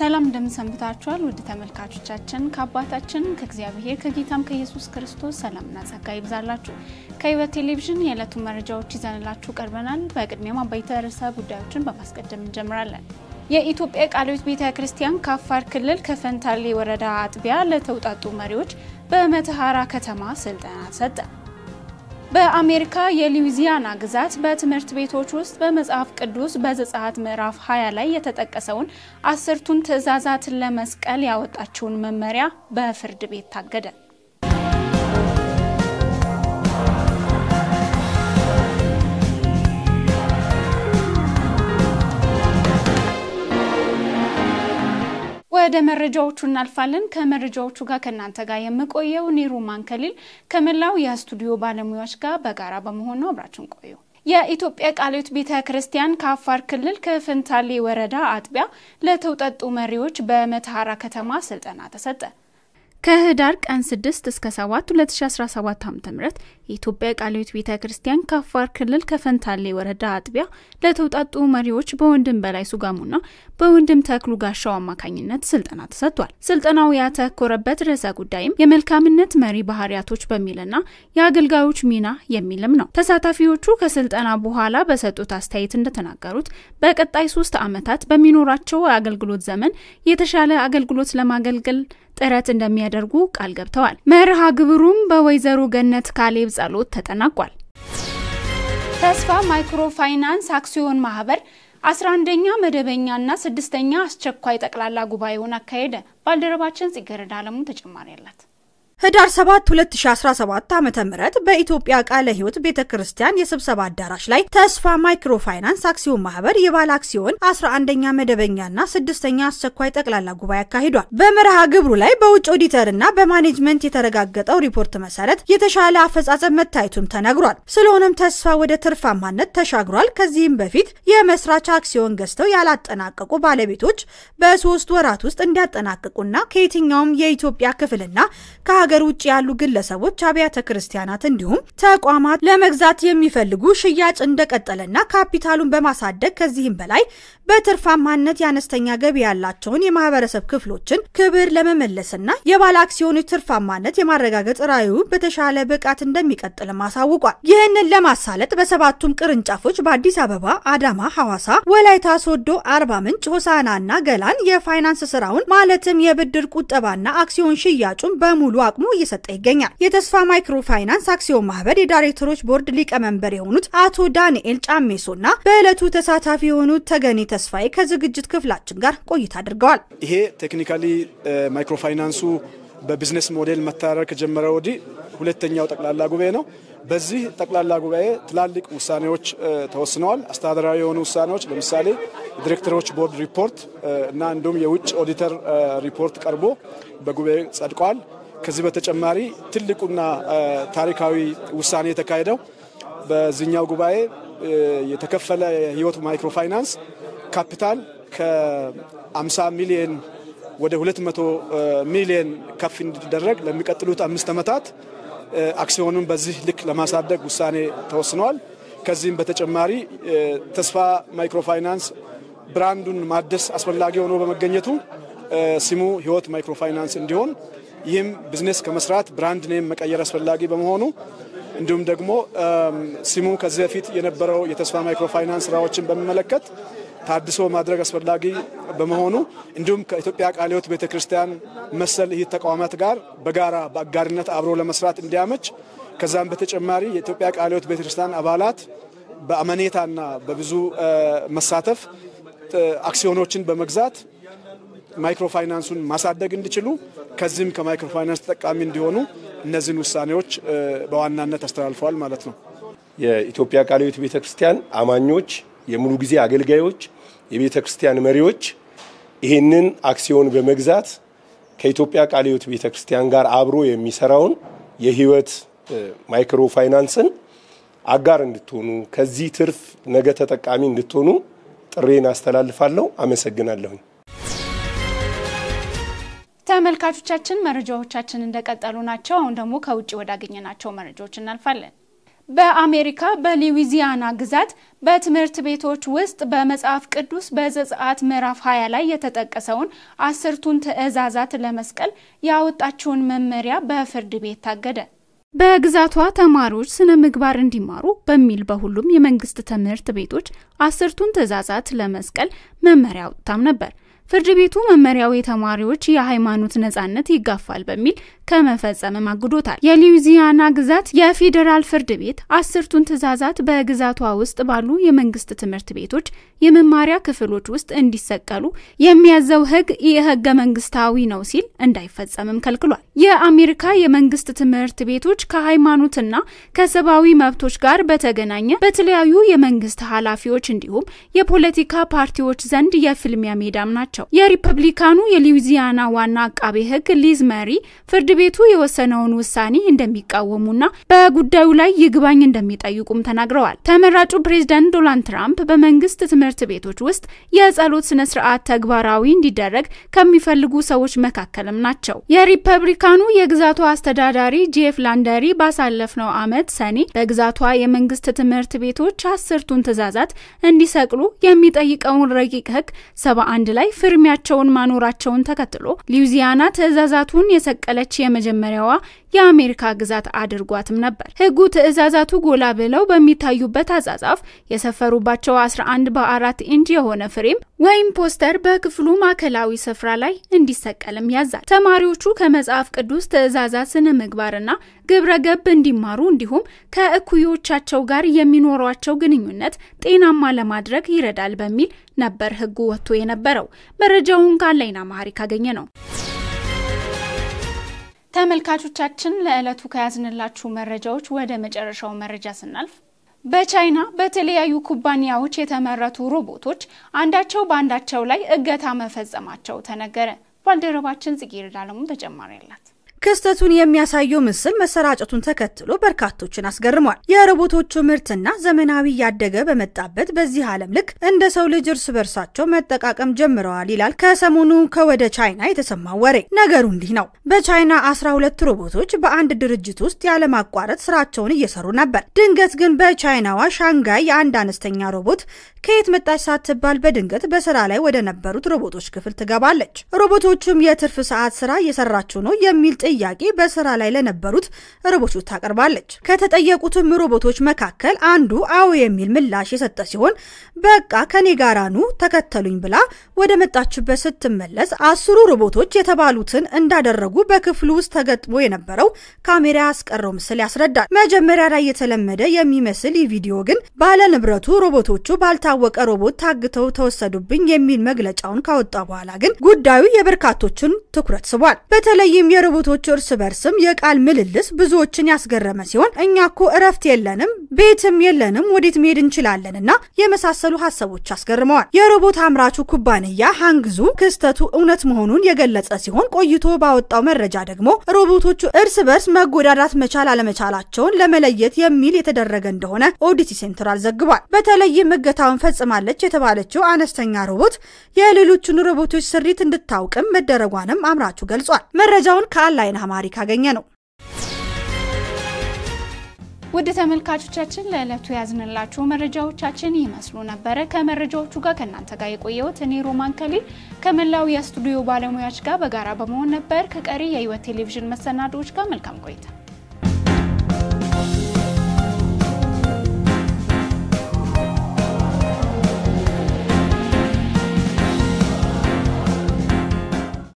ሰላም እንደምንሰንብታችኋል ውድ ተመልካቾቻችን፣ ከአባታችን ከእግዚአብሔር ከጌታም ከኢየሱስ ክርስቶስ ሰላምና ጸጋ ይብዛላችሁ። ከሕይወት ቴሌቪዥን የዕለቱን መረጃዎች ይዘንላችሁ ቀርበናል። በቅድሚያም አበይተ ርዕሰ ጉዳዮችን በማስቀደም እንጀምራለን። የኢትዮጵያ ቃለ ሕይወት ቤተ ክርስቲያን ከአፋር ክልል ከፈንታሌ ወረዳ አጥቢያ ለተውጣጡ መሪዎች በመተሐራ ከተማ ስልጠና ሰጠ። በአሜሪካ የሉዊዚያና ግዛት በትምህርት ቤቶች ውስጥ በመጽሐፍ ቅዱስ በዘጸአት ምዕራፍ 20 ላይ የተጠቀሰውን አስርቱን ትእዛዛትን ለመስቀል ያወጣችውን መመሪያ በፍርድ ቤት ታገደ። ወደ መረጃዎቹ እናልፋለን። ከመረጃዎቹ ጋር ከእናንተ ጋር የምቆየው ኒሩማን ከሊል ከመላው የስቱዲዮ ባለሙያዎች ጋር በጋራ በመሆን ነው። አብራችን ቆዩ። የኢትዮጵያ ቃለ ሕይወት ቤተ ክርስቲያን ከአፋር ክልል ከፈንታሌ ወረዳ አጥቢያ ለተውጣጡ መሪዎች በመተሐራ ከተማ ስልጠና ተሰጠ። ከህዳር ቀን 6 እስከ 7 2017 ዓ.ም የኢትዮጵያ ቃለ ሕይወት ቤተ ክርስቲያን ከአፋር ክልል ከፈንታሌ ወረዳ አጥቢያ ለተውጣጡ መሪዎች በወንድም በላይ ሱጋሙና በወንድም ተክሉ ጋሻው አማካኝነት ስልጠና ተሰጥቷል። ስልጠናው ያተኮረበት ርዕሰ ጉዳይም የመልካምነት መሪ ባህሪያቶች በሚልና የአገልጋዮች ሚና የሚልም ነው። ተሳታፊዎቹ ከስልጠና በኋላ በሰጡት አስተያየት እንደተናገሩት በቀጣይ ሶስት ዓመታት በሚኖራቸው የአገልግሎት ዘመን የተሻለ አገልግሎት ለማገልገል ጥረት እንደሚያደርጉ ቃል ገብተዋል። መርሃ ግብሩም በወይዘሮ ገነት ካሌብ ጸሎት ተጠናቋል። ተስፋ ማይክሮ ፋይናንስ አክሲዮን ማህበር 11ኛ መደበኛና ስድስተኛ አስቸኳይ ጠቅላላ ጉባኤውን አካሄደ። ባልደረባችን ጽጌረዳ አለሙ ተጨማሪ አላት። ህዳር 7 2017 ዓ ም በኢትዮጵያ ቃለ ሕይወት ቤተ ክርስቲያን የስብሰባ አዳራሽ ላይ ተስፋ ማይክሮ ፋይናንስ አክሲዮን ማህበር የባለ አክሲዮን 11ኛ መደበኛና ስድስተኛ አስቸኳይ ጠቅላላ ጉባኤ አካሂዷል። በመርሃ ግብሩ ላይ በውጭ ኦዲተርና በማኔጅመንት የተረጋገጠው ሪፖርት መሰረት የተሻለ አፈጻጸም መታየቱም ተነግሯል። ስለሆነም ተስፋ ወደ ትርፋማነት ተሻግሯል። ከዚህም በፊት የመስራች አክሲዮን ገዝተው ያላጠናቀቁ ባለቤቶች በሶስት ወራት ውስጥ እንዲያጠናቅቁና ከየትኛውም የኢትዮጵያ ክፍልና ከሀገር ውጭ ያሉ ግለሰቦች፣ አብያተ ክርስቲያናት እንዲሁም ተቋማት ለመግዛት የሚፈልጉ ሽያጭ እንደቀጠለና ካፒታሉን በማሳደግ ከዚህም በላይ በትርፋማነት የአነስተኛ ገቢ ያላቸውን የማህበረሰብ ክፍሎችን ክብር ለመመለስና የባለ አክሲዮኖች ትርፋማነት የማረጋገጥ ራዕዩ በተሻለ ብቃት እንደሚቀጥልም አሳውቋል። ይህንን ለማሳለጥ በሰባቱም ቅርንጫፎች በአዲስ አበባ፣ አዳማ፣ ሐዋሳ፣ ወላይታ ሶዶ፣ አርባ ምንጭ፣ ሆሳና እና ገላን የፋይናንስ ስራውን ማለትም የብድር ቁጠባና አክሲዮን ሽያጩን በሙሉ አቅሙ እየሰጠ ይገኛል። የተስፋ ማይክሮ ፋይናንስ አክሲዮን ማህበር የዳይሬክተሮች ቦርድ ሊቀመንበር የሆኑት አቶ ዳንኤል ጫሜሶና በዕለቱ ተሳታፊ የሆኑት ተገኔ ተስፋዬ ከዝግጅት ክፍላችን ጋር ቆይታ አድርገዋል። ይሄ ቴክኒካሊ ማይክሮ ፋይናንሱ በቢዝነስ ሞዴል መተዳደር ከጀመረ ወዲህ ሁለተኛው ጠቅላላ ጉባኤ ነው። በዚህ ጠቅላላ ጉባኤ ትላልቅ ውሳኔዎች ተወስነዋል። አስተዳደራዊ የሆኑ ውሳኔዎች ለምሳሌ የዲሬክተሮች ቦርድ ሪፖርት እና እንዲሁም የውጭ ኦዲተር ሪፖርት ቀርቦ በጉባኤ ጸድቋል። ከዚህ በተጨማሪ ትልቁና ታሪካዊ ውሳኔ የተካሄደው በዚህኛው ጉባኤ የተከፈለ የህይወት ማይክሮ ፋይናንስ ካፒታል ከ50 ሚሊዮን ወደ 200 ሚሊዮን ከፍ እንዲደረግ ለሚቀጥሉት አምስት ዓመታት አክሲዮኑን በዚህ ልክ ለማሳደግ ውሳኔ ተወስነዋል። ከዚህም በተጨማሪ ተስፋ ማይክሮ ፋይናንስ ብራንዱን ማደስ አስፈላጊ ሆኖ በመገኘቱ ስሙ ህይወት ማይክሮ ፋይናንስ እንዲሆን ይህም ቢዝነስ ከመስራት ብራንድ ኔም መቀየር አስፈላጊ በመሆኑ እንዲሁም ደግሞ ስሙ ከዚህ በፊት የነበረው የተስፋ ማይክሮ ፋይናንስ ስራዎችን በሚመለከት ታድሶ ማድረግ አስፈላጊ በመሆኑ እንዲሁም ከኢትዮጵያ ቃለ ሕይወት ቤተ ክርስቲያን መሰል ይህ ተቋማት ጋር በጋራ በአጋርነት አብሮ ለመስራት እንዲያመች ከዛም በተጨማሪ የኢትዮጵያ ቃለ ሕይወት ቤተ ክርስቲያን አባላት በአመኔታና በብዙ መሳተፍ አክሲዮኖችን በመግዛት ማይክሮ ፋይናንሱን ማሳደግ እንዲችሉ ከዚህም ከማይክሮ ፋይናንስ ተጠቃሚ እንዲሆኑ እነዚህን ውሳኔዎች በዋናነት አስተላልፈዋል ማለት ነው። የኢትዮጵያ ቃለ ሕይወት ቤተ ክርስቲያን አማኞች፣ የሙሉ ጊዜ አገልጋዮች፣ የቤተ ክርስቲያን መሪዎች ይህንን አክሲዮን በመግዛት ከኢትዮጵያ ቃለ ሕይወት ቤተ ክርስቲያን ጋር አብሮ የሚሰራውን የህይወት ማይክሮ ፋይናንስን አጋር እንድትሆኑ ከዚህ ትርፍ ነገ ተጠቃሚ እንድትሆኑ ጥሬን አስተላልፋለሁ። አመሰግናለሁኝ። ተመልካቾቻችን መረጃዎቻችን እንደቀጠሉ ናቸው። አሁን ደግሞ ከውጭ ወዳገኘናቸው መረጃዎች እናልፋለን። በአሜሪካ በሉዊዚያና ግዛት በትምህርት ቤቶች ውስጥ በመጽሐፍ ቅዱስ በዘጸአት ምዕራፍ 20 ላይ የተጠቀሰውን አስርቱን ትእዛዛት ለመስቀል ያወጣችውን መመሪያ በፍርድ ቤት ታገደ። በግዛቷ ተማሪዎች ስነ ምግባር እንዲማሩ በሚል በሁሉም የመንግስት ትምህርት ቤቶች አስርቱን ትእዛዛት ለመስቀል መመሪያ አውጥታም ነበር። ፍርድ ቤቱ መመሪያው የተማሪዎች የሃይማኖት ነጻነት ይጋፋል በሚል ከመፈጸምም አግዶታል። የሉዊዚያና ግዛት የፌዴራል ፍርድ ቤት አስርቱን ትእዛዛት በግዛቷ ውስጥ ባሉ የመንግስት ትምህርት ቤቶች የመማሪያ ክፍሎች ውስጥ እንዲሰቀሉ የሚያዘው ህግ ይህ ህገ መንግስታዊ ነው ሲል እንዳይፈጸምም ከልክሏል። የአሜሪካ የመንግስት ትምህርት ቤቶች ከሃይማኖትና ከሰብአዊ መብቶች ጋር በተገናኘ በተለያዩ የመንግስት ኃላፊዎች እንዲሁም የፖለቲካ ፓርቲዎች ዘንድ የፍልሚያ ሜዳም ናቸው። የሪፐብሊካኑ የሉዊዚያና ዋና አቃቤ ህግ ሊዝ መሪ ፍርድ ቤቱ የወሰነውን ውሳኔ እንደሚቃወሙና በጉዳዩ ላይ ይግባኝ እንደሚጠይቁም ተናግረዋል። ተመራጩ ፕሬዝዳንት ዶናልድ ትራምፕ በመንግስት ትምህርት ቤቶች ውስጥ የጸሎት ስነ ስርዓት ተግባራዊ እንዲደረግ ከሚፈልጉ ሰዎች መካከልም ናቸው። የሪፐብሊካኑ የግዛቷ አስተዳዳሪ ጄፍ ላንደሪ ባሳለፍነው ዓመት ሰኔ በግዛቷ የመንግስት ትምህርት ቤቶች አስርቱን ትእዛዛት እንዲሰቅሉ የሚጠይቀውን ረቂቅ ህግ ሰባ አንድ ላይ ፍርሚያቸውን ማኖራቸውን ተከትሎ ሉዊዚያና ትእዛዛቱን የሰቀለች የመጀመሪያዋ የአሜሪካ ግዛት አድርጓትም ነበር። ህጉ ትእዛዛቱ ጎላ ብለው በሚታዩበት አጻጻፍ የሰፈሩባቸው 11 በአራት ኢንች የሆነ ፍሬም ወይም ፖስተር በክፍሉ ማዕከላዊ ስፍራ ላይ እንዲሰቀልም ያዛል። ተማሪዎቹ ከመጽሐፍ ቅዱስ ትእዛዛት ስነ ምግባርና ግብረ ገብ እንዲማሩ እንዲሁም ከእኩዮቻቸው ጋር የሚኖሯቸው ግንኙነት ጤናማ ለማድረግ ይረዳል በሚል ነበር ህጉ ወጥቶ የነበረው። መረጃውን ካለይና ማህሪ ካገኘ ነው። ተመልካቾቻችን ለዕለቱ ከያዝንላችሁ መረጃዎች ወደ መጨረሻው መረጃ ስናልፍ በቻይና በተለያዩ ኩባንያዎች የተመረቱ ሮቦቶች አንዳቸው በአንዳቸው ላይ እገታ መፈጸማቸው ተነገረ። ባልደረባችን ጽጌረዳ አለሙ ተጨማሪ አላት። ክስተቱን የሚያሳየው ምስል መሰራጨቱን ተከትሎ በርካቶችን አስገርሟል። የሮቦቶቹ ምርትና ዘመናዊ እያደገ በመጣበት በዚህ ዓለም ልክ እንደ ሰው ልጅ እርስ በርሳቸው መጠቃቀም ጀምረዋል ይላል ከሰሞኑ ከወደ ቻይና የተሰማው ወሬ። ነገሩ እንዲህ ነው። በቻይና 12 ሮቦቶች በአንድ ድርጅት ውስጥ ያለማቋረጥ ስራቸውን እየሰሩ ነበር። ድንገት ግን በቻይናዋ ሻንጋይ የአንድ አነስተኛ ሮቦት ከየት መጣች ሳትባል በድንገት በስራ ላይ ወደ ነበሩት ሮቦቶች ክፍል ትገባለች። ሮቦቶቹም የትርፍ ሰዓት ስራ እየሰራችሁ ነው የሚል ጥያቄ በስራ ላይ ለነበሩት ሮቦቶች ታቀርባለች። ከተጠየቁትም ሮቦቶች መካከል አንዱ አዎ የሚል ምላሽ የሰጠ ሲሆን በቃ ከኔ ጋራ ኑ ተከተሉኝ ብላ ወደ መጣችበት ስትመለስ አስሩ ሮቦቶች የተባሉትን እንዳደረጉ በክፍሉ ውስጥ ተገጥሞ የነበረው ካሜራ ያስቀረው ምስል ያስረዳል። መጀመሪያ ላይ የተለመደ የሚመስል ይህ ቪዲዮ ግን ባለ ንብረቱ ሮቦቶቹ ባልታወቀ ሮቦት ታግተው ተወሰዱብኝ የሚል መግለጫውን ካወጣ በኋላ ግን ጉዳዩ የበርካቶችን ትኩረት ስቧል። በተለይም የሮቦቶቹ እርስ በርስም የቃል ምልልስ ብዙዎችን ያስገረመ ሲሆን እኛ እኮ እረፍት የለንም፣ ቤትም የለንም፣ ወዴት መሄድ እንችላለን እና የመሳሰሉ ሀሳቦች አስገርመዋል። የሮቦት አምራቹ ኩባንያ ሃንግዙ ክስተቱ እውነት መሆኑን የገለጸ ሲሆን ቆይቶ ባወጣው መረጃ ደግሞ ሮቦቶቹ እርስ በርስ መጎዳዳት መቻል አለመቻላቸውን ለመለየት የሚል የተደረገ እንደሆነ ኦዲቲ ሴንትራል ዘግቧል። በተለይም እገታውን ፈጽማለች የተባለችው አነስተኛ ሮቦት የሌሎቹን ሮቦቶች ስሪት እንድታውቅም መደረጓንም አምራቹ ገልጿል። መረጃውን ከአንላይን አማሪ ካገኘ ነው። ውድ ተመልካቾቻችን ለዕለቱ ያዝንላችሁ መረጃዎቻችን ይመስሉ ነበረ። ከመረጃዎቹ ጋር ከእናንተ ጋር የቆየሁት እኔ ሮማን ከሊል ከመላው የስቱዲዮ ባለሙያዎች ጋር በጋራ በመሆን ነበር። ከቀሪ የህይወት ቴሌቪዥን መሰናዶዎች ጋር መልካም ቆይታ